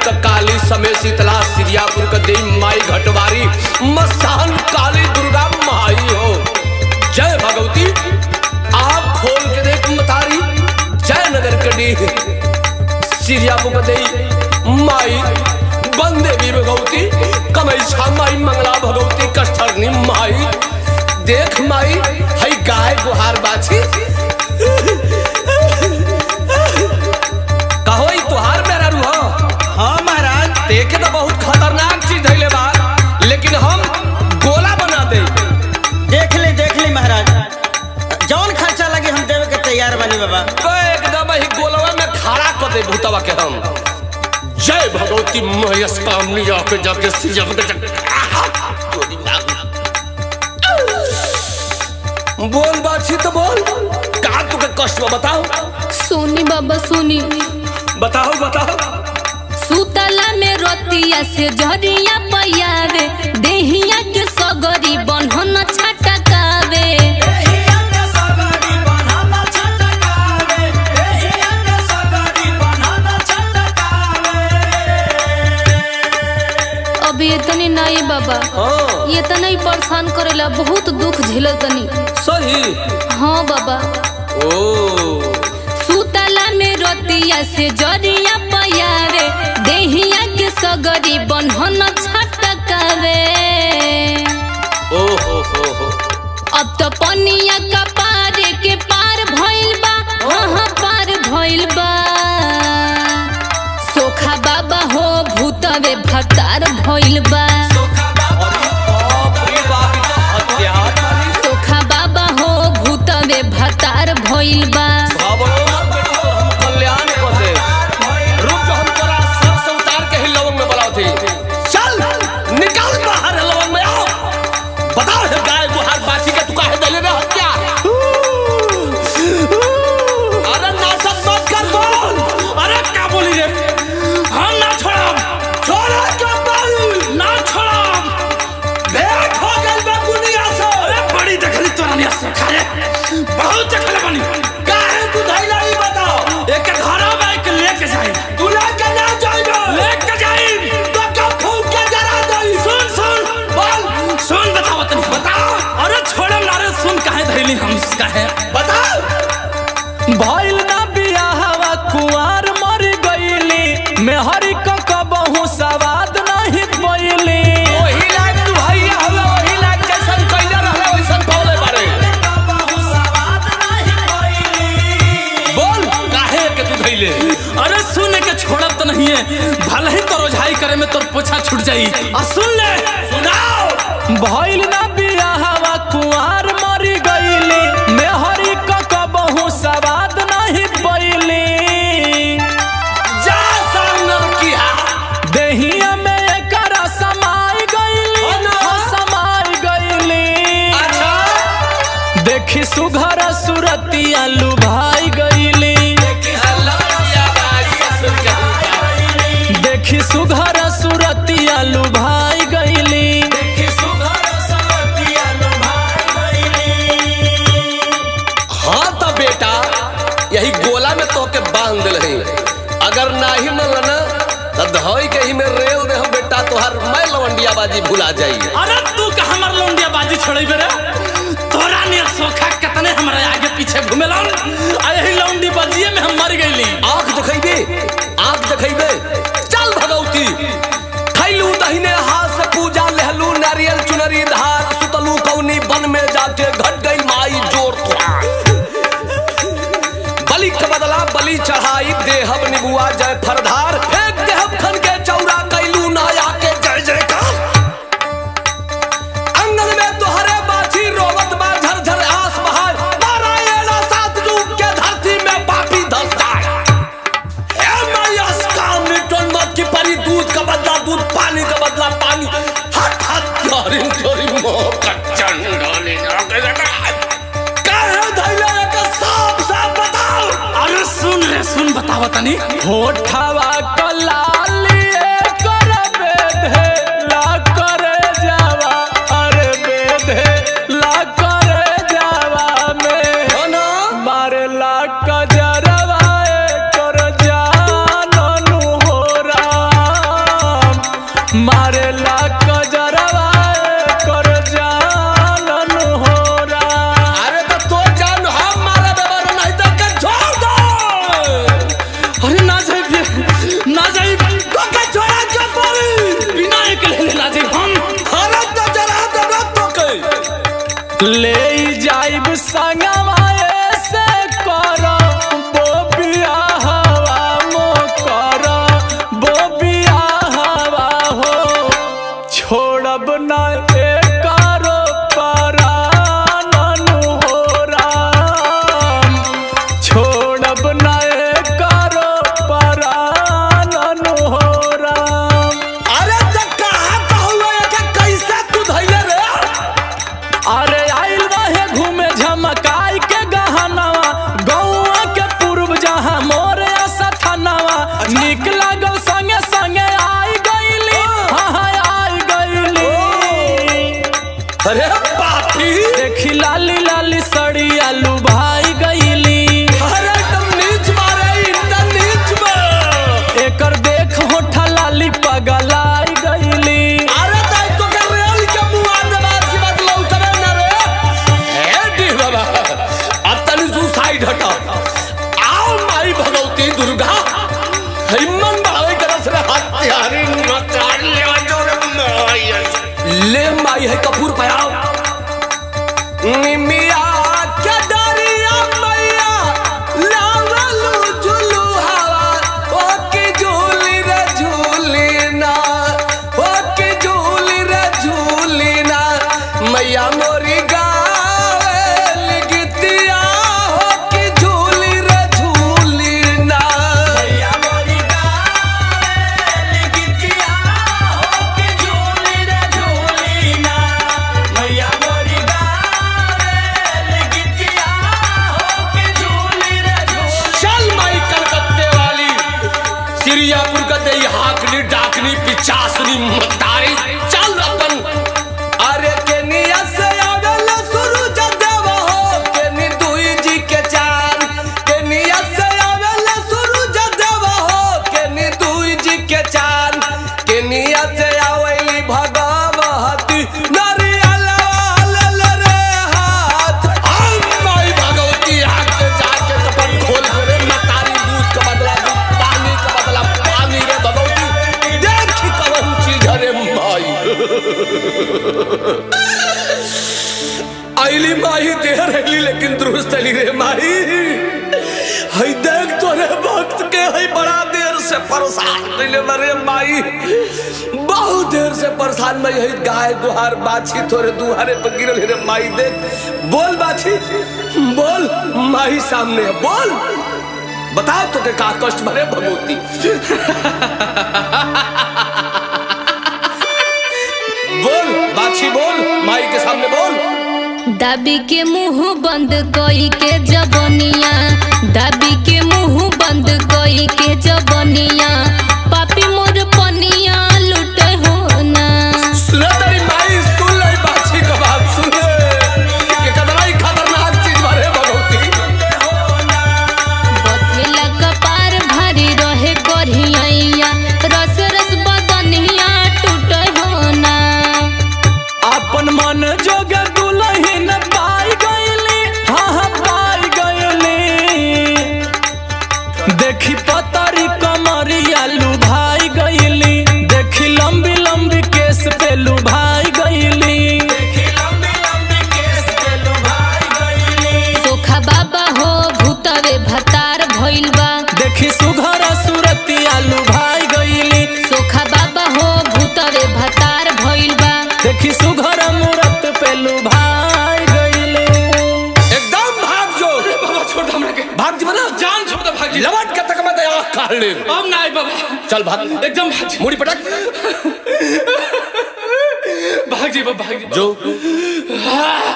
क काली समय शीतला सिरियापुर क देवी माई घटवारी मसान काली दुर्गा माई हो जय भगवती आप खोल के देख मतारी जय नगर कडी सिरियापुर क देवी माई बंदेवी भगवती कमैछा माई मंगला भगवती कष्टरनी माई देख माई हई गाय गुहार बाछी कहो ई तुहार मेरा रूह हाँ महाराज देखे तो बहुत खतरनाक चीज धैले बा लेकिन हम गोला बना दे देख ली देख ली महाराज जौन खर्चा लगे हम देवे के तैयार बानी बाबा तो एकदम ही गोलवा में खड़ा कर दे भूतवा के हम जय भगवती महेश कामनी आके जाके सिजम के जग- आहा! तोरी माँ। बोल बाछी तो बोल का तुके कष्ट बा बताओ सोनी बाबा सोनी बताओ बताओ सुतला में रोतिया से जहरिया पयावे देहिया के सगरी बन्हन छटकावे अभी इतनी नहीं बाबा हाँ ये इतना ही परेशान करेला बहुत दुख झेलल तनी सही हाँ बाबा ओ सुतला में रोतिया से जरिया पयावे देहिया के सगरी बन्हन छटकावे ओ हो हो हो अब तो पनिया का पार के पार भइल बा हाँ पार भइल बा सोखा बाबा हो भूतवे भतार भइल बा सोखा बाबा हो भूतवे भतार भइल बा कल्याण कर दे रुक जो हम तोरा सर से उतार के ही लवंग में बलाओ थी चल निकल बाहर है लवंग में आओ बताओ है गाय गुहार बाछी के तू काहे दले रे हत्या अरे नाटक मत कर बोल अरे क्या बोली रे हम ना छोड़ब छोड़ा के बोल ना छोड़ब भेंट हो गइल बा दुनिया से अरे बड़ी देखली तोरा निया से खाए बहुत देखले बनी काहे तू धैला ई बताओ एक घरा बाइक लेके जाई तू लेके ना जाइबे लेके जाई तो कब फूक के जरा दई सुन सुन बोल सुन बताओ तनी बताओ अरे छोड़म ना रे सुन काहे धैली हम काहे बताओ भइल ना बियाहवा कुंवार मर गईली मेहरी क कबहू सवाद नहीं पइली ओही लायक तू भैया हवे ओही लायक जैसन कइले रहले वैसन पौले बारे बोल काहे के तू धैले अरे सुन के छोड़ब तो नहीं है भले ही तो रोजाई करे में तोर पोछा छूट जाई आ सुन ले सुनाओ भइल ना बियाहवा कुंवार मरी गईली मेहरी क कबहू सवाद नहीं पइली जा सामने किया देहिया में एकरा समाई गईली हो ना? हो समाई गईली अच्छा देखी सुघर सुरतिया लुभाई गईली लड़किया भाई ससुर के देखी सुघर सुरतिया लुभाई गईली हाँ तो बेटा यही गोला में तो के बांध दिल है अगर नाही मनना तो धोई के ही में रेल दे हम बेटा तोहर मैं लवंडिया बाजी भुला जाई अरे तू का हमर लौंडिया बाजी छोड़े बेरे तोरा नियर सोखा कितने हमरा आगे पीछे घुमेला आ यही लौंडी बाजिए में हम मर गईली आंख दिखेबे आंख दिखेबे चल भगवती खैलू दहिने हाथ से पूजा लहलू नारियल चुनरी धार सुतलू कौनी बन में जाके घट गई माई जोर तुहार बलि के बदला बलि चढ़ाई देहब निबुआ जय फरधार फेंक देहब खन के चौरा कैलू नाया के जय जयकार अंगन में तोहरे बाछी रोवत बा झरझर आस बहार नारायण सात युग के धरती में पापी धसता है हे मैया काम मिटन मत की परी दूध का बदला दूध पानी का बदला पानी हट हट यारी चोरी मोह का चंडोली काहे धैले एक साफ साफ बताओ अरे सुन रे सुन बतावा तनी होठवा कलाली कर बेधे ला करे जावा अरे बेधे ला करे जावा में हो ना मारे ला कजरवा कर जाननु हो ले जाइब संगवा से कर बोबिया हवा मो कर बोबिया हवा हो छोड़ब न एकारो परानन हो राम छोड़ब न एकारो परानन हो राम अरे तो कहाँ कहलो एके कैसे तू धैले रे अरे आइल रहे घूमे झमकाई के गहनवा गौआ के पूर्व जहाँ मोरे सथनवा निक लागल संगे संगे आई गईली हाँ हाँ आई गईली अरे पापी देखी लाली लाली सड़ी आलू भाई गईली अरे तुम नीच मारे इतना नीच में एकर देख होठा लाली पगलाई गईली अरे ताई तो के रेल के मुआ दबाज की बात लौटबे ना रे हे डी बाबा अब तनी तू साइड हटा आओ माई भगवती दुर्गा हिम्मत बढ़ावे के रस रे हत्यारी नचार ले जो रे माई ले माई है कपूर पयाओ निमिया के डरिया मैया लावलू झुलू हवा ओ की झूली रे झूली ना ओ की झूली रे झूली ना मैया मोरी गावेल गीतिया हो की झूली रे झूली ना मैया मोरी गावेल गीतिया हो की झूली रे झूली ना मैया मोरी गावेल गीतिया हो की झूली रे झूली चल माई कलकत्ते वाली सिरियापुर का दे हाकनी डाकनी पिचासनी मतारी चल अपन अरे केनिया से आगल सूरज देव हो केनी दुई जी के चार केनिया से आगल सूरज देव हो केनी दुई जी के चार केनिया से आवेली भगवती नारियल वाल रे हाथ हम माई भगवती हाथ के जाके कपट खोल के रे मतारी दूध का बदला दूध पानी का बदला पानी रे भगवती देख कवन चीज रे माई आईली माही देर अगली लेकिन दुरुस्त अली रे माही हई देख तोरे भक्त के हई बड़ा देर से परेशान दिले मरे माई बहुत देर से परेशान मैं हई गाय दुहार बाछी तोरे दुहारे पर गिरल रे माई देख बोल बाछी बोल माही सामने है बोल बताओ तो के का कष्ट भरे भगवती बोल बाछी बोल माई के सामने बोल दाबी के मुंह बंद कोई के जबनिया दाबी के मुंह बंद कोई के जबनिया पापी मोर पनिया लुट हो ना सुना तेरी माई सुन ले बाछी का बात सुन ले ये कदरा ही खतरनाक चीज भरे भगवती बथेला कपार भारी रहे करिया रस रस बदनिया टूट हो ना अपन मन जोग दुलहिन पाई गईली हाँ हाँ पाई गईली देखी पतरी कमरिया लुभाई गईली देखी लंबी लंबी केस पे लुभाई गईली सोखा बाबा हो भूतवे भतार भइल बा देखी सुघर सुरतिया लुभाई गईली सोखा बाबा हो भूतवे भतार भइल बा देखी सुघर मूरत पे लुभाई गईली एकदम भाग जो बाबा छोड़ दो हमरा के भाग जी बना जान छोड़ दो भाग जी लवट के तक मत आँख काट ले अब ना आई बाबा चल भाग एकदम भाग जी मुड़ी पटक भाग जी बाबा भाग जी जो